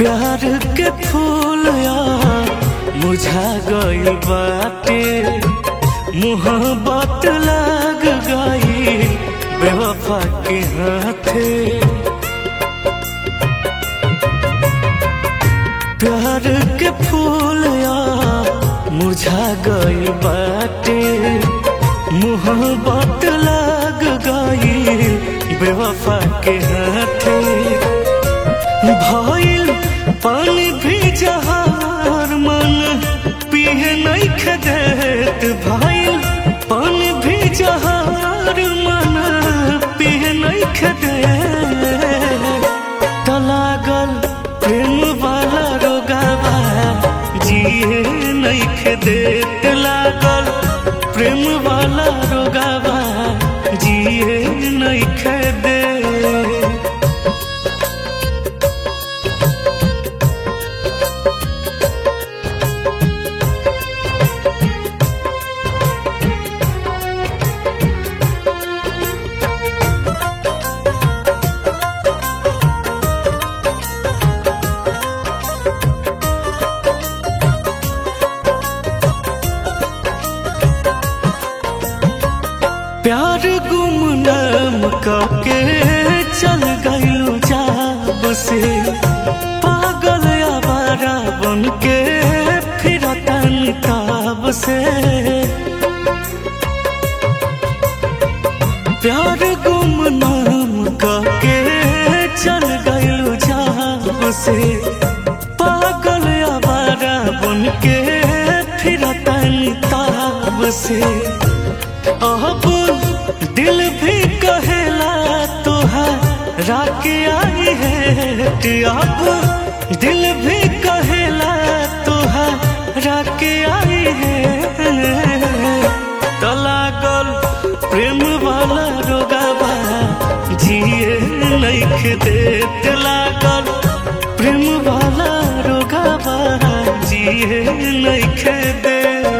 प्यार के फूल यार मुझा गइल बाटे मोहब्बत लग गई बेवफा के हाथे प्यार के फूल यार मुझा गइल बाटे मोहब्बत लग गई बेवफा के हाथे भइल पानी भी जहार मन पिए नहीं खदेत भइल पानी भी जहार मन पिए नहीं खदेत तलागल प्रेम वाला रोगावा जिए नहीं खदेत लागल प्रेम वाला रोगावा जिए नहीं खदेत प्यार गुमनाम के चल गइलो जाब से पागल आवारा बन के फिरतन ताब से प्यार गुमनाम के चल गइलो जाब से पागल आवारा बन के फिरतन ताब से अब दिल भी कहेला तोहरा के आई है अब दिल भी कहेला तोहरा के आई है तलागल प्रेम वाला रोगावा जिए नहीं देत लागल प्रेम वाला रोगावा जिए नहीं दे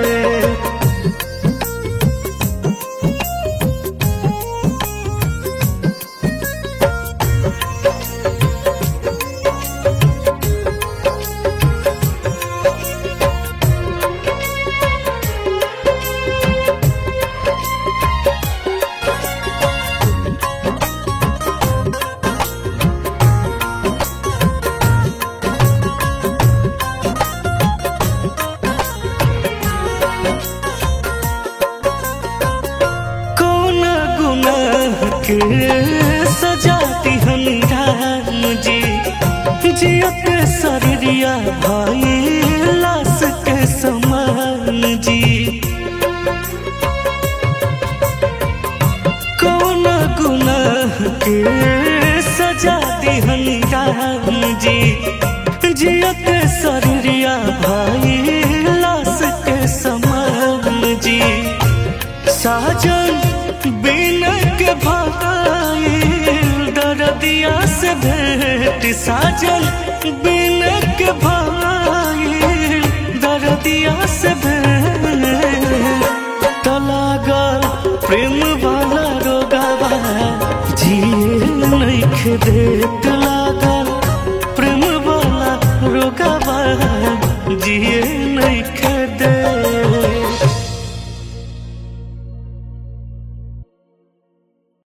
कौन गुनाह के सजा दिहन राम जी जियत शरीरिया भाई लाश के समान जी कौन गुनाह के सजा दिहन राम जी जियत शरीरिया भाई लाश के समान जी साजन बिना के भाई दर्दिया से भेंट साजन बिना के भाई दर्दिया से भेंट तलागल प्रेम वाला रोगावा जिए नहीं देत